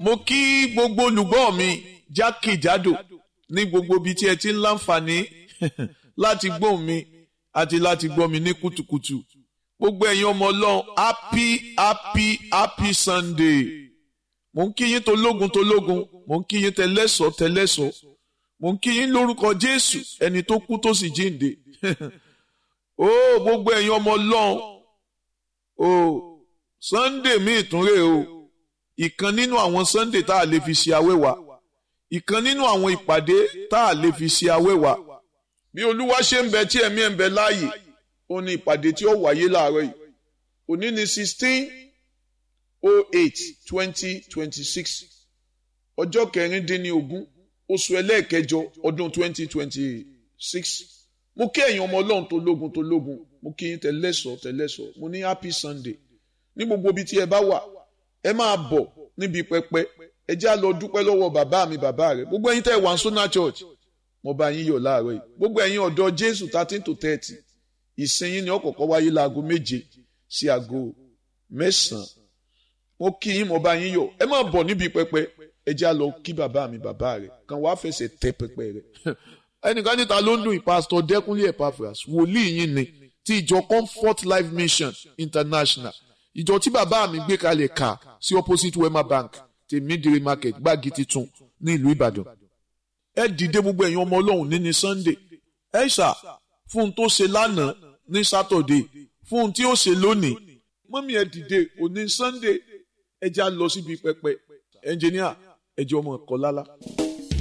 mo kí gbogbo olùgbọ́ mi jákèjádò ní gbogbo ibi tí ẹ ti ń láǹfààní láti gbóhùn mi àti láti gbọ́ mi ní kùtùkùtù gbogbo ẹ̀yin ọmọ ọlọ́run happy happy happy sunday mo ń kí yín tológun tológun mo ń kí yín tẹlẹ́sọ̀ tẹlẹ́sọ̀ mo ń kí yín lórúkọ jésù ẹni tó kú tó sì jíǹde ó gbogbo ẹ̀yin ọmọ ọlọ́run ó sunday mi ìtúnrè o ìkan nínú àwọn sunday tá a lè fi ṣe awẹ́wà ìkan nínú àwọn ìpàdé tá a lè fi ṣe awẹ́wà bí olúwa ṣe ń bẹ tí ẹ̀mí ẹ̀ ń bẹ láàyè ó ní ìpàdé tí ó wáyé láàárọ̀ yìí òní ní sixteen oh eight twenty twenty six ọjọ́ kẹrìndínlógún oṣù ẹlẹ́ẹ̀kẹjọ ọdún twenty twenty six mo kí ẹ̀yin ọmọ ọlọ́run tó lógun tó lógun mo kí yín tẹ̀lẹ́sọ̀ tẹ̀lẹ́sọ̀ mo ní happy sunday ní gbogbo ibi tí ẹ bá wà ẹ máa bọ̀ níbi pẹpẹ ẹ já lọ dúpẹ́ lọ́wọ́ bàbá mi bàbá rẹ̀ gbogbo ẹ̀yin tẹ́ wà ń sọ́nà church mo bá yín yọ̀ láàárọ̀ yìí gbogbo ẹ̀yin ọ̀dọ́ jésù thirteen to thirty ìsinyìí ni ọ̀kọ̀ọ̀kan wáyé láago méje sí aago mẹ́sàn-án mo kí yín mo bá yín yọ̀ ẹ máa bọ̀ níbi pẹpẹ ẹ já lọ kí bàbá mi bàbá rẹ̀ kan wàá fẹsẹ̀ tẹ pẹpẹ rẹ̀ ẹnìkan níta ló ń dùn ìpásítọ̀ dẹ́kunlé epaphras wòlíì yín ni ti ìjọ comfort life mission international ìjọ tí bàbá mi gbé kalẹ̀ kà sí opposite wema bank tèmídìrí market gbági titun ní ìlú ìbàdàn ẹ dìde gbogbo ẹ̀yin ọmọ ọlọ́run ní ní sunday ẹ ṣà fún un tó ṣe lánàá ní saturday fún un tí ó ṣe lónìí mọ́mí ẹ dìde òní sunday ẹ já lọ síbi pẹpẹ ẹnjìníà ẹ jẹ́ ọmọ ẹ̀kọ́ lálá.